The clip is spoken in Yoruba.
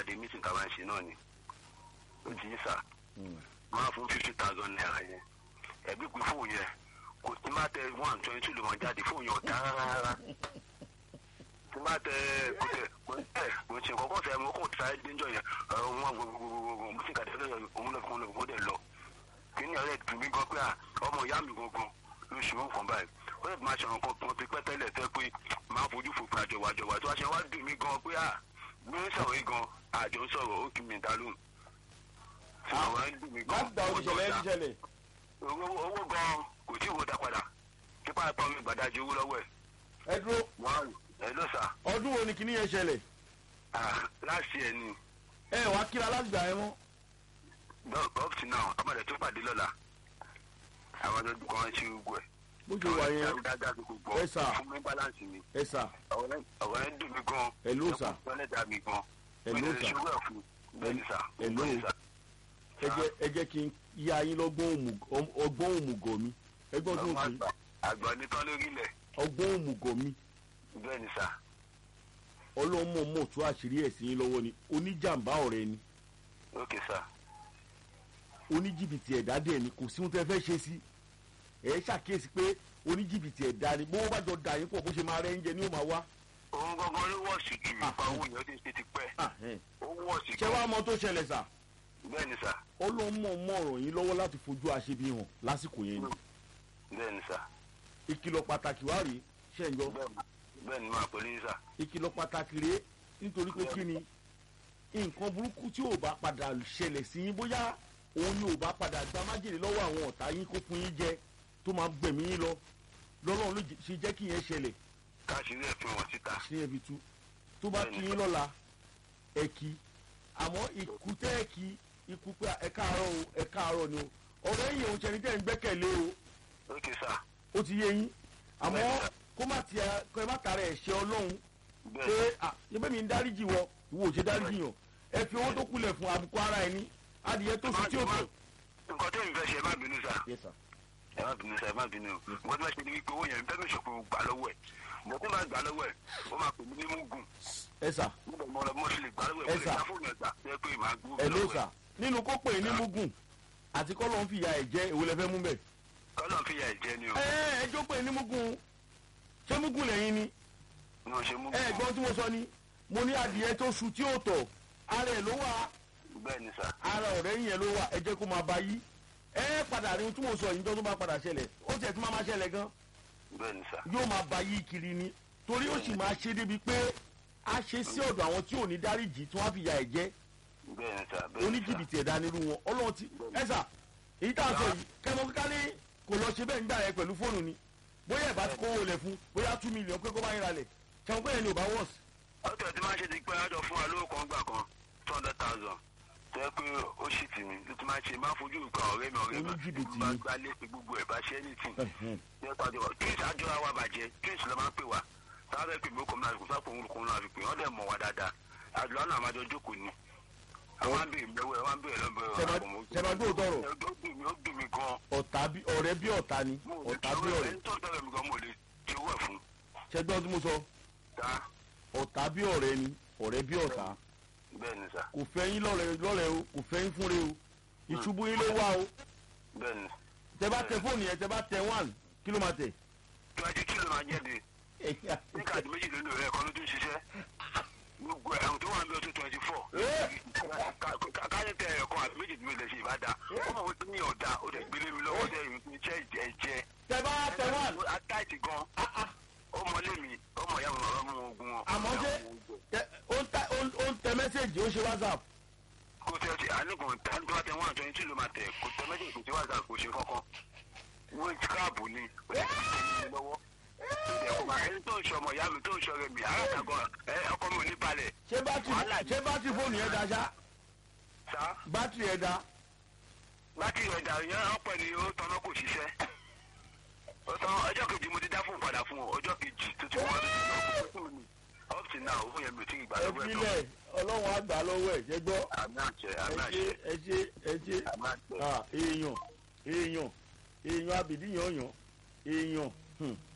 pàdé mítìn ká máa ń ṣe náà ni ó ti yí sà máa fún fifty thousand naira yẹn ẹbí pé fóònù yẹn kò tí má tẹ one twenty two ló máa jáde fóònù yẹn ọ̀tá rárá tí má tẹ kò tẹ kò tẹ kò ṣe kọ́kọ́ sẹ́ mo kò sáré dénjọ́ yẹn ọ̀rọ̀ wọn gbogbogbò mo sì kàdé lọ́yọ̀ òun lọ́kùn lọ́kùn ó dẹ̀ lọ kí ni ọ̀rẹ́ tù mí gan pé à ọmọ ìyá mi gangan ló ṣe ó kàn báyìí ó lè máa ṣàwọn kan kan ti pẹ́ tẹ́lẹ̀ tẹ́ pé máa fojú fòpin àjọwàjọwà tó wá ṣe wá dùn mí gan pé à bí ó ń sọ̀rọ̀ yìí gan àjọ ń sọ̀rọ̀ ó kì mí dá lóhùn. àwọn ẹ̀ ń dùn mí gan láti gba òṣìṣẹ́lẹ̀ ẹ̀ ṣẹlẹ̀ owó owó gan kò tí ì wo dá padà kípa ẹ̀pọ̀ mi gbàdájú owó lọ́wọ́ ẹ̀ ẹ dúró wọ́n ẹ̀ ló sà ọdún wo ni kinní yẹn ṣẹlẹ̀ láti ẹ̀ ni ẹ wàá kíra láti gbà yẹn mọ́ up to now ọmọdé tó pàdé lọ́la àwọn ọdún kan ṣe gbogbo ẹ̀ bó ṣe wà yẹn dáadáa tó gbọ́ Ẹ sà. fún mi balance mi ẹ sà ọ̀rọ̀ ẹ̀ dùn mí gan ẹ ló sà ọlẹ́dàá mi gan ẹ ló sà ṣòwò ẹ̀ fún bẹ́ẹ̀ ni sà ẹ ló bẹ́ẹ̀ ni sà. ẹ jẹ́ ẹ jẹ́ kí n yá yín lọ́gbọ́n òmù- ọgbọ́n òmùgọ̀ mi ẹgbọ́n tó ń Àwọn fi àgbà àgbà nítán lórí ilẹ̀ ọgbọ́n òmùgọ̀ mi bẹ́ẹ̀ ni sà ọlọ́mọ mọ̀ tó àṣírí ẹ̀sìn yín lọ́wọ́ ni oníjàmbá ọ̀rẹ́ ni ókè sà oníjìbìtì ẹ̀dá dẹ̀ ni kò sí ohun tẹ́ fẹ́ ṣe sí ẹ̀ ṣàkíyèsí pé oníjìbìtì ẹ̀dá ni bó bá jọ dà yín pọ̀ bó ṣe máa rẹ́ oúnjẹ ni ó máa wá. òun gangan ló wọ̀ọ̀sì jù nípa owó yẹn ó ti ṣe ti pẹ́ Ah, ẹ̀. ó wọ̀ọ̀sì ṣé wàá mọ tó ṣẹlẹ̀ sà bẹ́ẹ̀ ni sà ọlọ́mọ mọ̀ ràn yín lọ́wọ́ láti fojú àṣebi hàn lásìkò yẹn ni bẹ́ẹ̀ ni sà ìkìlọ̀ pàtàkì wá rèé ṣẹ́ńjọ́ bẹ́ẹ̀ ni- bẹ́ẹ̀ ni máa pẹ̀lú yín sà ìkìlọ̀ pàtàkì rèé nítorí pé kí ni nǹkan burúkú tí ò bá padà ṣẹlẹ̀ sí yín bóyá òun ni ò bá padà gba májèlé lọ́wọ́ àwọn ọ̀tá yín kó fún yín jẹ tó máa gbẹ̀mí yín lọ lọ́lọ́run ló jẹ́- ṣe jẹ́ kí yẹn ṣẹlẹ̀ káṣírí ẹ̀ fi wọ́n síta ṣe yẹn fi tú tó bá kí yín lọ́la ẹ kí àmọ́ ikú tẹ́ ẹ kí ikú pé ẹ káàárọ̀ o ẹ káàárọ̀ ni o ọ̀rẹ́ yìí òun ṣẹni tẹ́ ń gbẹ́kẹ̀lé o ókè sà ó ti yé yín àmọ́ kó má ti kó ẹ má tara ẹ̀ ṣe ọlọ́run bẹ́ẹ̀ pé à ṣebí mi ń dáríjì wọ ìwọ ò ṣe dáríjì yàn ẹ fi owó tó kulẹ̀ fún àbùkù ara ẹni adìyẹ tó sùn tí ò tó. nǹkan tó ń fẹ́ ṣe ẹ má bínú sà Yes, sir. ẹ má bínú sà ẹ má bínú nǹkan tó bá ṣe ni wípé owó yẹn bẹ́ẹ̀ mi ṣòkò gbà lọ́wọ́ ẹ̀ mo tó máa gbà lọ́wọ́ ẹ̀ ó máa pè mí ní mugun ẹ sà nígbà mo lọ mo sì lè gbà lọ́wọ́ ẹ̀ Ẹ mo lè sà. gbà fóònù ẹ̀ gbà ẹ pé màá gbó ẹ ló sà nínú kó pè é ní mugun àti kọ́ ló ń fìyà ẹ̀ jẹ́ èwo lẹ fẹ́ mú bẹ̀. kọ́lọ̀ fi yà ẹ̀jẹ̀ ni o ẹ ẹ ẹjọ́ pè é ní mugun ṣé mugun lẹ́yìn ni ní o ṣe mugun ẹ gbọ́n tí mo sọ ni mo ní adìyẹ tó sùn tí ò tọ̀ ara ẹ̀ ló wà bẹ́ẹ̀ ni sà ara ọ̀rẹ́ yẹn ló wà ẹ jẹ́ kó máa bá yí ẹ padà rí ohun tí mo sọ yìí tó tó bá padà ṣẹlẹ̀ ó tiẹ̀ tún máa máa ṣẹlẹ̀ gan bẹ́ẹ̀ ni sà yóò máa ba yí kiri ni torí ó sì máa ṣe débi pé a ṣe sí ọ̀dọ̀ àwọn tí ò ní dáríjì tí wọ́n á fi ya ẹ̀ jẹ́ bẹ́ẹ̀ ni sà bẹ́ẹ̀ ni sà oníjìbìtì ẹ̀dá nírú wọn ọlọ́run ti ẹ̀sà èyí tá a sọ yìí kẹmọ kíkà ní kò lọ ṣe bẹ́ẹ̀ ń gbà yẹn pẹ̀lú fóònù ni bóyá ẹ̀ bá ti kówó lẹ̀ fún bóyá two million pé kó bá yín ra lẹ̀ kẹmọ pé yẹn ni ò bá wọ̀s. ọtọ tí máa ń ṣe ti pẹ́ ọjọ́ fún wa lówó kan gbà kan two hundred thousand tó yẹ pé ó sì tì mí ló ti máa ń ṣe máa fojú ìgbà ọ̀rẹ́ mi ọ̀rẹ́ mi Oníjìbìtì bá ni. gbá lẹ́sìn gbogbo ẹ̀ bá ṣe anything ní ẹ̀ka ọjọ́ twins àjọra wa bàjẹ́ twins ló máa ń pè wá sábà fẹ́ pè mí ó kọ́ mi láti kó sápò òun kò ń lọ àfi pé wọ́n dẹ̀ mọ̀ wá dáadáa àjọ náà máa jọ jókòó ni àwọn àbí ìgbẹ́wẹ́ wọn àbí ẹ̀lọ́bẹ̀ Ṣẹba gbé òótọ́ rọ̀. ó dùn mí ó dùn mí gan ọ̀tá bí ọ̀rẹ́ bí ọ̀tá ni mo ò lè ọ̀tá tí bí ó ọ̀rẹ́ ẹni tó ń tọ́lẹ̀ mi gan mo ò lè tí owó ẹ̀ fún ṣẹgbọ́n tí mo sọ ta ọ̀tá bí ọ̀rẹ́ ni ọ̀rẹ́ bí ọ̀tá bẹ́ẹ̀ ni sà kò fẹ́ yín lọ́rẹ́ lọ́rẹ́ o kò fẹ́ yín fúnre o ìṣubú yín ló wá o bẹ́ẹ̀ ni tẹ bá tẹ fóònù yẹn tẹ bá tẹ one kí ló máa tẹ. twenty two ló máa jẹ́ de ní káàdì méjì lónìí rẹ̀ kan ló tún ṣiṣẹ́ gbogbo ẹ̀hún tó wà ní ọdún twenty four káyọ̀ tẹ ẹ̀kọ́ àti méjì tí mo lè ṣe ìbáda ó mọ̀ wọ́n ti ní ọ̀dà ó dẹ̀ gbélé mi lọ́wọ́ dẹ̀ iṣẹ́ ìjẹ́ ìjẹ́ tẹ bá tẹ one atáìtì gan ó mọlé mi ó mọ̀ ìyá mi bàbá mu ogun wọn. àmọ́ ṣé tẹ- ó ń tẹ- ó ń- ó ń tẹ mẹ́sẹ̀gì ó ṣe whatsapp kò tẹ ti àníkùn tani tó bá tẹ one twenty two ló máa tẹ kò tẹ méjì kò tí wàá kò ṣe kankan wọ́n ti káàbù ni ó dẹ̀ ti tẹ̀ mí lọ́wọ́ ẹni tó ń ṣọmọ ìyá mi tó ń ṣọrẹ mi alátagan ẹ ọkọ mi ò ní balẹ̀ ṣé bátìrì Wàhálà ni. ṣé bátìrì fóònù yẹn da ṣá sá bátìrì yẹn da láti ìrẹ̀dà yẹn ọ̀pẹ ni ó tanná kò ṣiṣẹ́ ó tán ọjọ́ kejì mo ti dá fún padà fún ọ ọjọ́ kejì tó ti wọ́n up till now owó yẹn mi ò tí ì gbà ẹ lọ́wọ́ ẹ̀ filẹ̀ ọlọ́run á gbà lọ́wọ́ ẹ̀ ṣe gbọ́ àmì àṣẹ ẹ àmì ṣe àṣẹ ẹ ṣe ẹ ṣe àmì àṣẹ Ah, èèyàn èèyàn èèyàn abìdí yàn yàn èèyàn hmm.